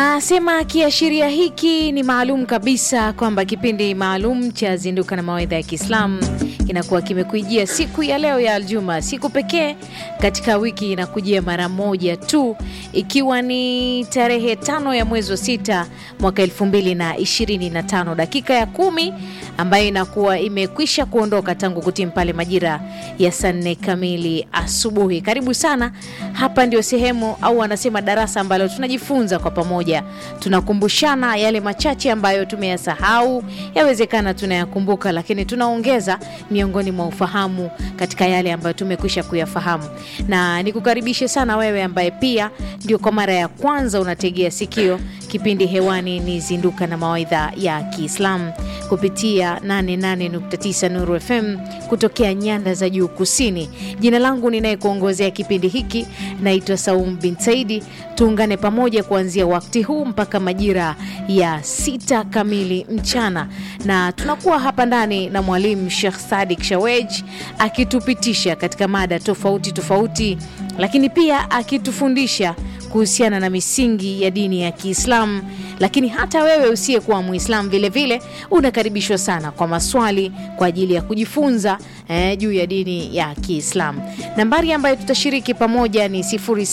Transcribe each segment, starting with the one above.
Anasema kiashiria hiki ni maalum kabisa kwamba kipindi maalum cha Zinduka na Mawaidha ya Kiislamu kinakuwa kimekujia siku ya leo ya Aljuma, siku pekee katika wiki inakujia mara moja tu, ikiwa ni tarehe tano ya mwezi wa sita mwaka elfu mbili na ishirini na tano dakika ya kumi ambayo inakuwa imekwisha kuondoka tangu kutimu pale majira ya saa nne kamili asubuhi. Karibu sana, hapa ndio sehemu au anasema darasa ambalo tunajifunza kwa pamoja, tunakumbushana yale machache ambayo tumeyasahau, yawezekana tunayakumbuka, lakini tunaongeza miongoni mwa ufahamu katika yale ambayo tumekwisha kuyafahamu. Na nikukaribishe sana wewe ambaye pia ndio kwa mara ya kwanza unategea sikio kipindi hewani ni Zinduka na Mawaidha ya Kiislamu kupitia 88.9 Nuru FM kutokea nyanda za juu kusini. Jina langu ninayekuongozea kipindi hiki naitwa Saum bin Saidi. Tuungane pamoja kuanzia wakati huu mpaka majira ya sita kamili mchana, na tunakuwa hapa ndani na mwalimu Sheikh Sadik Shawej akitupitisha katika mada tofauti tofauti, lakini pia akitufundisha kuhusiana na misingi ya dini ya Kiislamu. Lakini hata wewe usiyekuwa Muislamu vilevile unakaribishwa sana kwa maswali kwa ajili ya kujifunza eh, juu ya dini ya Kiislamu. Nambari ambayo tutashiriki pamoja ni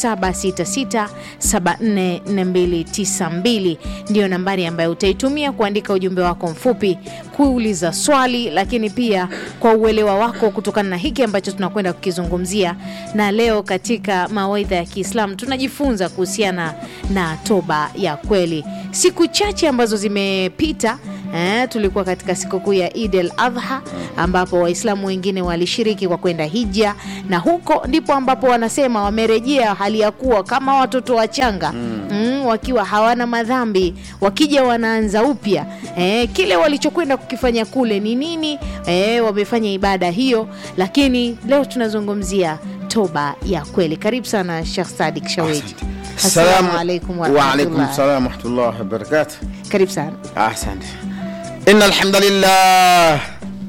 0766744292 ndiyo nambari ambayo utaitumia kuandika ujumbe wako mfupi, kuuliza swali, lakini pia kwa uelewa wako kutokana na hiki ambacho tunakwenda kukizungumzia. Na leo katika mawaidha ya Kiislamu tunajifunza kuhusiana na toba ya kweli. Siku chache ambazo zimepita Eh, tulikuwa katika sikukuu ya Eid al-Adha ambapo Waislamu wengine walishiriki kwa kwenda hija, na huko ndipo ambapo wanasema wamerejea hali ya kuwa kama watoto wachanga mm. Mm, wakiwa hawana madhambi, wakija wanaanza upya. Eh, kile walichokwenda kukifanya kule ni nini? Eh, wamefanya ibada hiyo, lakini leo tunazungumzia toba ya kweli. Karibu sana Sheikh Sadik Shaweji. Assalamu alaikum wa wa alaikum rahmatullah. salam wa rahmatullahi wa barakatuh. Karibu sana. Asante. Inna alhamdulillah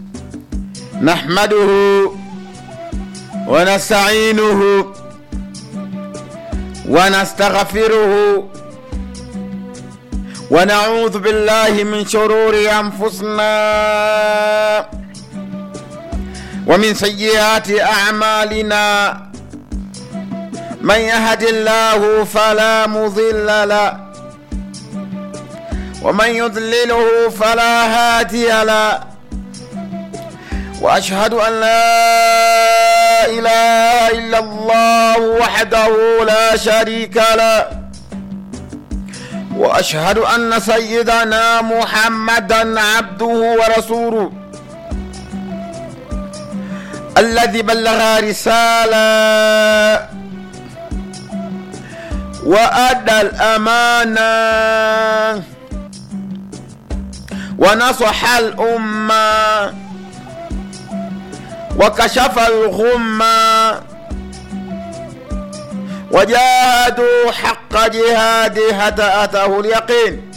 nahmaduhu wa nasta'inuhu wa nastaghfiruhu wa na'udhu billahi min shururi anfusina wa min sayyiati a'malina man yahdillahu fala mudilla lahu ومن يضلله فلا هادي له واشهد ان لا اله الا الله وحده لا شريك له واشهد ان سيدنا محمدا عبده ورسوله الذي بلغ رساله وادى الامانه ونصح الأمة وكشف الغمة وجاهدوا حق جهاده حتى أتاه اليقين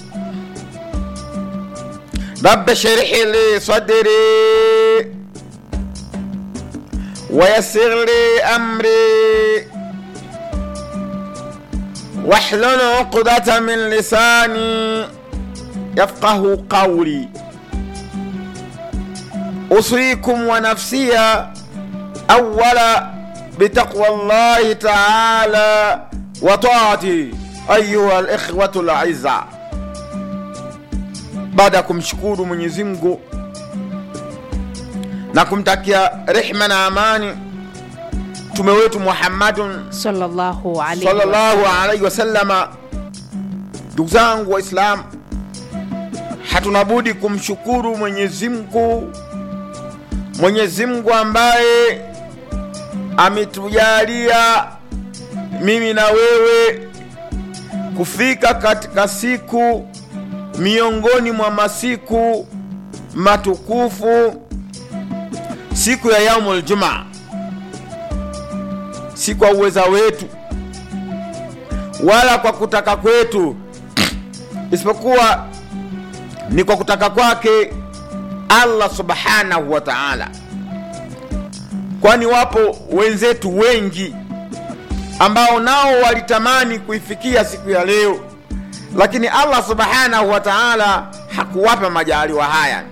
رب اشرح لي صدري ويسر لي أمري واحلل عقدة من لساني يفقه قولي أوصيكم ونفسي أولا بتقوى الله تعالى وطاعته أيها الإخوة الأعزاء baada ya kumshukuru Mwenyezi Mungu na kumtakia rehma na amani mtume wetu Muhammadun Sallallahu alaihi sallallahu alaihi wasallama, ndugu zangu Waislamu, hatuna budi kumshukuru Mwenyezi Mungu, Mwenyezi Mungu ambaye ametujalia mimi na wewe kufika katika siku miongoni mwa masiku matukufu, siku ya yaumul jumaa, si kwa uweza wetu wala kwa kutaka kwetu, isipokuwa ni kwa kutaka kwake Allah subhanahu wa ta'ala, kwani wapo wenzetu wengi ambao nao walitamani kuifikia siku ya leo, lakini allah subhanahu wa taala hakuwapa majaliwa haya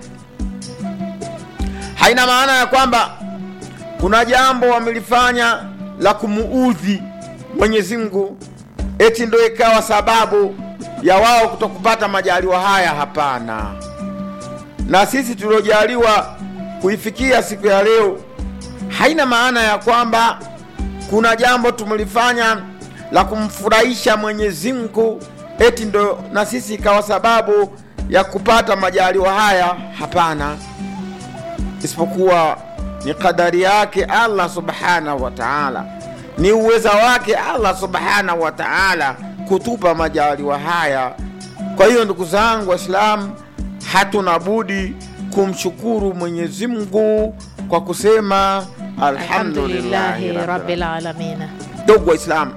haina maana ya kwamba kuna jambo wamelifanya la kumuudhi mwenyezi mungu eti ndo ikawa sababu ya wao kutokupata majaliwa haya hapana na sisi tuliojaliwa kuifikia siku ya leo haina maana ya kwamba kuna jambo tumelifanya la kumfurahisha mwenyezi mungu eti ndo na sisi ikawa sababu ya kupata majaliwa haya hapana isipokuwa ni kadari yake allah subhanahu wa taala ni uweza wake allah subhanahu wa taala kutupa majaliwa haya kwa hiyo ndugu zangu waislamu hatuna budi kumshukuru mwenyezi mungu kwa kusema alhamdulillahi alhamdulillahi rabbil rabbil alamin ndugu waislamu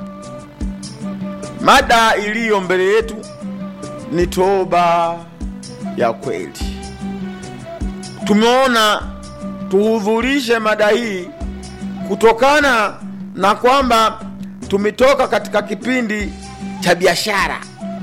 mada iliyo mbele yetu ni toba ya kweli tumeona tuhudhurishe mada hii kutokana na kwamba tumetoka katika kipindi cha biashara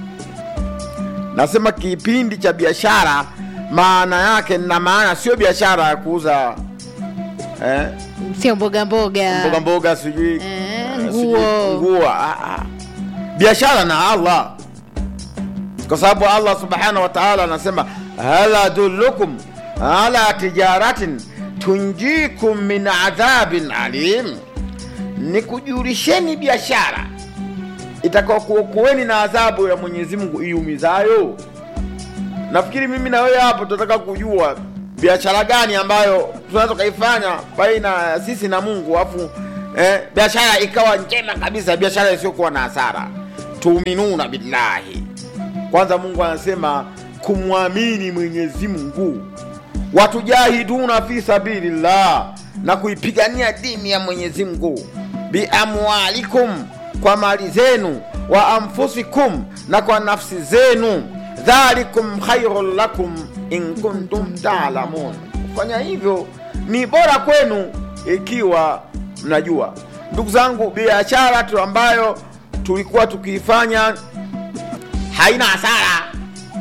nasema kipindi cha biashara maana yake na maana sio biashara ya kuuza eh, sio mboga mboga mboga mboga sijui Eh, eh, nguo. sijui nguo ah, ah. biashara na allah kwa sababu allah subhanahu wa taala anasema hal adullukum ala tijaratin tunjikum min adhabin alim nikujulisheni biashara itakaokuokoeni na adhabu ya mwenyezi mungu iumizayo nafikiri mimi na wewe hapo tunataka kujua biashara gani ambayo tunaweza tukaifanya baina ya sisi na mungu afu eh, biashara ikawa njema kabisa biashara isiyokuwa na hasara tuminuna billahi kwanza mungu anasema kumwamini mwenyezi mungu watujahiduna fi sabilillah na kuipigania dini ya mwenyezi mungu biamwalikum kwa mali zenu wa anfusikum na kwa nafsi zenu dhalikum khairun lakum in kuntum talamun kufanya hivyo ni bora kwenu ikiwa mnajua ndugu zangu biashara tu ambayo tulikuwa tukiifanya haina hasara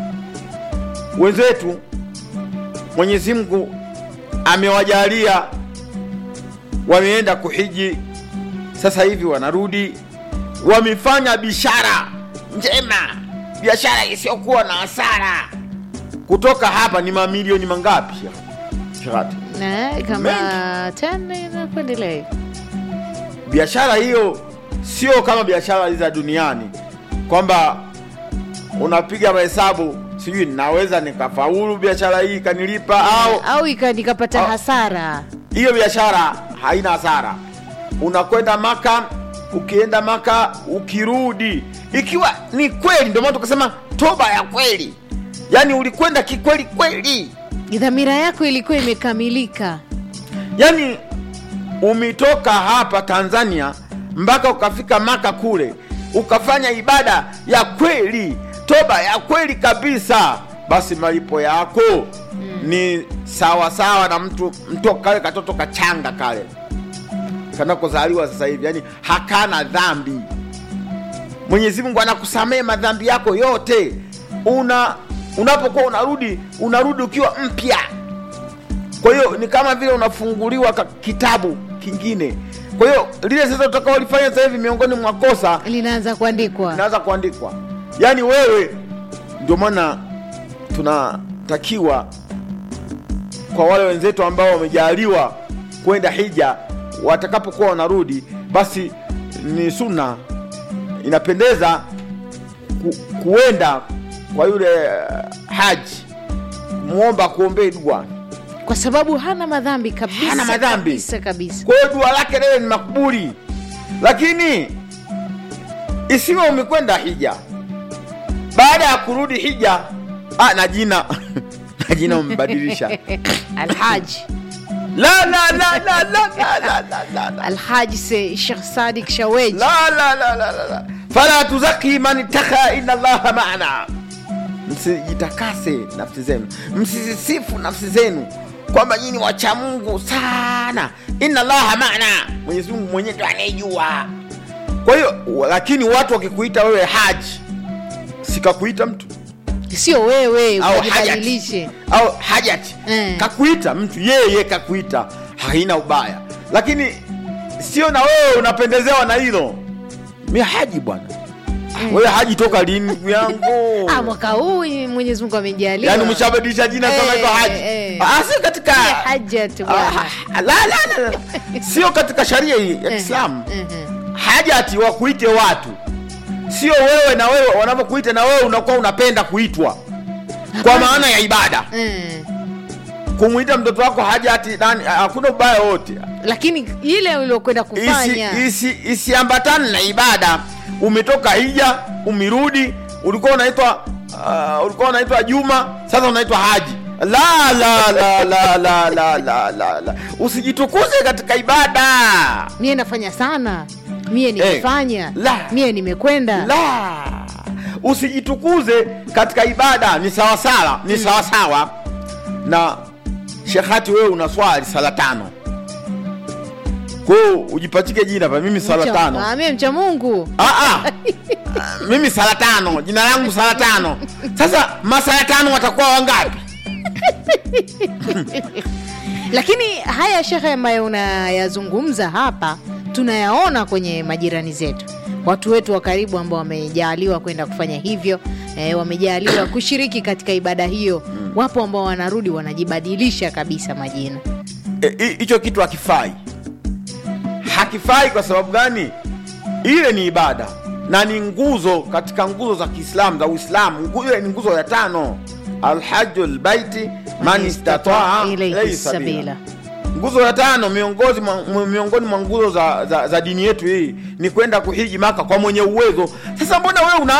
wenzetu mwenyezi mungu amewajalia wameenda kuhiji sasa hivi wanarudi wamefanya biashara njema biashara isiyokuwa na hasara kutoka hapa ni mamilioni mangapi Sheikh? Shirati? Na, kama 10 na kuendelea hivi. biashara hiyo sio kama biashara za duniani kwamba unapiga mahesabu sijui naweza nikafaulu biashara hii ikanilipa au au ika- nikapata Au- hasara hiyo biashara haina hasara unakwenda maka ukienda maka ukirudi ikiwa ni kweli ndio maana tukasema toba ya kweli yaani ulikwenda kikweli kweli dhamira yako ilikuwa imekamilika yaani umetoka hapa tanzania mpaka ukafika maka kule ukafanya ibada ya kweli toba ya kweli kabisa basi malipo yako ni sawa sawa na mtu mtu kale katoto kachanga kale kanakozaliwa sasa hivi yani hakana dhambi mwenyezi mungu anakusamehe madhambi yako yote una unapokuwa unarudi unarudi ukiwa mpya kwa hiyo ni kama vile unafunguliwa ka- kitabu kingine kwa hiyo lile sasa utakaolifanya sasa hivi miongoni mwa kosa linaanza kuandikwa inaweza kuandikwa yaani wewe ndio maana tunatakiwa kwa wale wenzetu ambao wamejaliwa kwenda hija watakapokuwa wanarudi basi ni suna inapendeza ku, kuenda kwa yule eh, haji kumwomba kuombee dua kwa sababu hana madhambi kabisa Hana madhambi. kabisa kabisa kwa hiyo dua lake lile ni makbuli lakini isiwe umekwenda hija baada ya kurudi hija ah, na jina na jina umebadilisha alhaji la la la la la la la la la la alhaji se shekh sadik shaweji la la la la la la fala tuzaki man ittaka inna allaha maana msijitakase nafsi zenu msizisifu nafsi zenu kwamba nyinyi wacha mungu sana inna allaha maana mwenyezi mungu mwenyewe ndo anayejua kwa hiyo lakini watu wakikuita wewe haji sikakuita mtu sio wewe au ukajibadilishe hajati au hajati Eh. kakuita mtu yeye kakuita haina ubaya lakini sio na wewe unapendezewa na hilo mi haji bwana Mm. wewe haji toka lini ndugu yangu ah, mwaka huu mwenyezi mungu amejalia yaani umeshabadilisha jina Eh, kama hivyo haji eh. Ah, sio katika Ile hajat bwana. Ah, la, la, la, la. sio katika sharia hii ya kiislamu Eh, eh. hajati wakuite watu sio wewe na wewe wanavyokuita na wewe unakuwa unapenda kuitwa kwa maana ya ibada Eh. kumwita mtoto wako hajati nani hakuna ubaya wote lakini ile uliokwenda isi, kufanya isi, isiambatane na ibada umetoka hija umirudi ulikuwa unaitwa uh, ulikuwa unaitwa juma sasa unaitwa haji la la la la la la la la la usijitukuze katika ibada mie nafanya sana mie nimefanya la. mie nimekwenda la usijitukuze katika ibada ni sawasawa ni sawasawa na shekhati wewe una swali sala tano kwao ujipachike jina pa mimi sala Mcha- tano Ah, mie mcha mungu Ah, ah. mimi sala tano jina langu sala tano sasa masala tano watakuwa wangapi lakini haya shekhe ambayo unayazungumza hapa tunayaona kwenye majirani zetu watu wetu wa karibu ambao wamejaaliwa kwenda kufanya hivyo e, wamejaaliwa kushiriki katika ibada hiyo wapo ambao wanarudi wanajibadilisha kabisa majina E, hi- hicho kitu hakifai hakifai kwa sababu gani ile ni ibada na ni nguzo katika nguzo za kiislamu za uislamu Ngu- ile ni nguzo ya tano alhaju lbaiti man istataa Ilayhi ilayhi sabila. sabila nguzo ya tano miongoni mwa, mwa- miongoni mwa nguzo za, za, za dini yetu hii ni kwenda kuhiji maka kwa mwenye uwezo sasa mbona wewe una